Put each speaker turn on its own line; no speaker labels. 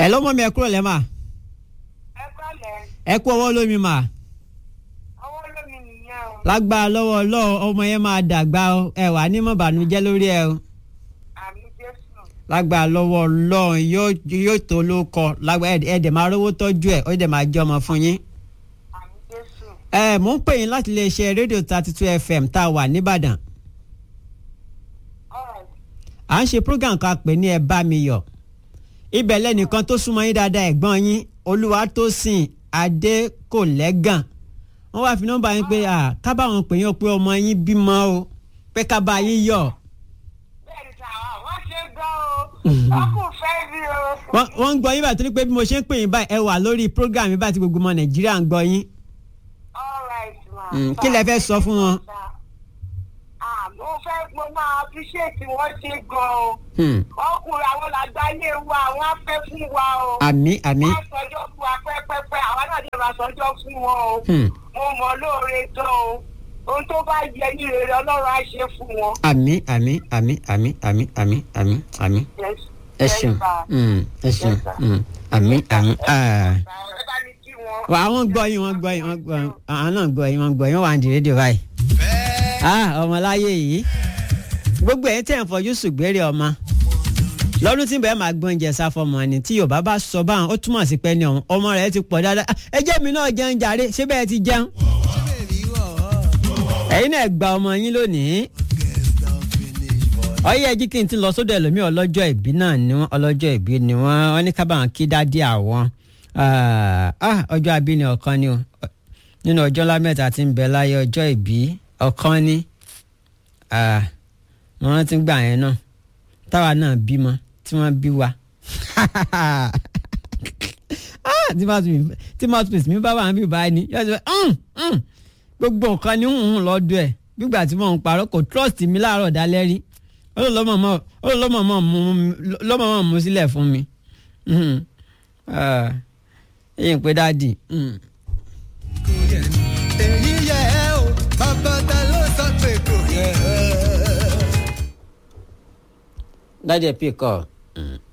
ẹ lọ́mọ mi ẹ kúrò lẹ́ mà
ẹ kọ́lẹ̀
ẹ kú ọwọ́ lómi mà
ọwọ́ lómi nìyẹn o
lágbára lọ́wọ́ ọlọ́run ọmọ yẹn máa dàgbà o ẹ wà ní mọ̀ bànújẹ́ lórí ẹ o
àmì jésù
lágbára lọ́wọ́ ọlọ́run yóò yóò tó ló kọ lágbára ẹ dẹ̀ máa rówó tọ́jú ẹ ó dẹ̀ máa jẹ́ ọmọ fún yín.
àmì jésù
ẹ mò ń pè yín láti lè ṣe rédíò thirty two fm tá a wà nìbàdàn
ọ̀rọ̀
à ń ṣe program kan pè ní ẹ bá mi yọ̀ ibẹ̀ lẹ́nìkan tó súnmọ́ yín dáadáa ẹ̀gbọ́n yín olúwatósìn adékòlẹ́gàn wọ́n wá fi nọ́mbà yín pé à kábàáwọn pè yín o pé ọmọ yín bímọ o pé kábàá yín yọ̀
bẹ́ẹ̀ ni sàwọn wọ́n ṣe gbọ́ o wọ́n kò fẹ́ rí o.
wọ́n wọ́n ń gbọ́ yín báyìí torí pé bí mo ṣe ń pè yín báyìí ẹ wà lórí program yín báyìí tí gbogbo ọmọ nàìjíríà ń gbọ́ yín
all right ma.
Mm, kí lẹ fẹ́ sọ fún wọn?
Ah, mo fẹ́ mo máa appreciate wọ́n ṣe gan o.
Hmm,
ọkùnrin àwọn làgbáyé wa àwọn afẹ́ fún wa o.
àmì àmì
wọ́n sọjọ́ fún wa pẹ́pẹ́pẹ́ àwọn náà dẹ̀ máa sọjọ́ fún wọn o.
Hmm,
mo mọ̀ lóore gan o. ohun tó bá yẹ ní rere ọlọ́run á ṣe fún wọn.
àmì àmì àmì àmì àmì àmì àmì àmì
Yes.
ẹ
Yes,
ṣeun
sir.
Hmm, ẹ ṣeun
Yes, sir.
Hmm, àmì àmì. ah.
ẹ bá mi kí wọn.
wà àwọn gbọ́ yín wọ́n gbọ́ yín wọ́n gbọ́ yín àwọn náà gbọ́ yín wọ́n gbọ́ yín wọ́n wà ní rédíò báyìí. ah ọmọláyé yìí gbogbo ẹ̀yin tẹ̀ ń fojú sùgbérè ọmọ lọ́dún tí bẹ́ẹ̀ máa gbọ́n oúnjẹ sáfọ́mọ ni tí yorùbá bá sọ báwọn ó túmọ̀ sí pé ní ọ̀hún ọmọ rẹ̀ ti pọ̀ dáadáa Ah, ẹ jẹ́ mi náà jẹun jàre ṣé bẹ́ẹ̀ ti jẹun. ẹ̀yin náà gba ọmọ yín lónìí ọyẹ ẹjí kí n ti lọ sódò ẹlòmíì ọlọ́jọ́ ìbí náà ni wọ́n ọlọ́jọ́ ìbí ni wọ́n wọ́n ní kábàámọ̀ kí dádì àwọn Ah, ah, ọjọ́ abí ni ọ̀kan ni o nínú ọjọ́ lámẹ́ta tí ń bẹ láyé ọjọ́ ìbí ọ̀kan ni Ah, mo rántí gbà yẹn náà táwa náà bímọ tí wọ́n bí wa Ah, tí mouthpiece- tí mouthpiece mi bá wà ń bí báyìí ni yóò sọ "Mm, mm." gbogbo nǹkan ni ń hùn lọ́dọ̀ ẹ̀ gbígbà tí mò ń parọ́ kò trust mi láàárọ̀ dálẹ́ rí olólọ́mọ̀ mú sílẹ̀ fún mi Mhm. Ah, èyí ń pe dáàdì Mhm.
èyí yẹ ẹ o bàbá ta ló sọ pé kò yẹ ẹ.
dáàdì ẹ̀ pè kọ́ Mhm.